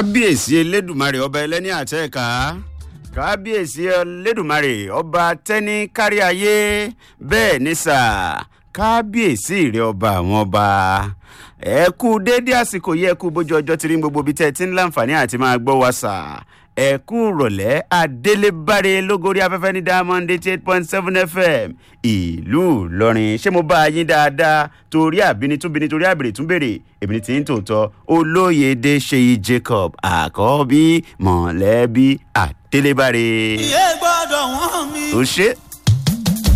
kábíyèsí elédùmarè ọba ẹlẹ́ni àtẹ́ẹ̀ká kábíyèsí elédùmarè ọba tẹ́ni kárí ayé bẹ́ẹ̀ ní sà kábíyèsí rẹ ọba àwọn ọba ẹ kú déédé àsìkò yẹ kú bójú ọjọ́ tí rí gbogbo ibi tẹ́ ẹ ti ń láǹfààní àti máa gbọ́ wa sà ẹ kú rọ̀lẹ́ adélébáre lógorí afẹ́fẹ́ ní diamond eighty eight point seven fm ìlú ìlọrin ṣé mo bá yín dáadáa torí àbíní tún bíní torí àbèrè tún bèrè èmi tí ń tòótọ́ olóyèdè ṣèyí jacob àkọ́bí mọ̀lẹ́bí adélébáre. iye gbọ́dọ̀ wọ́n mi. ó ṣe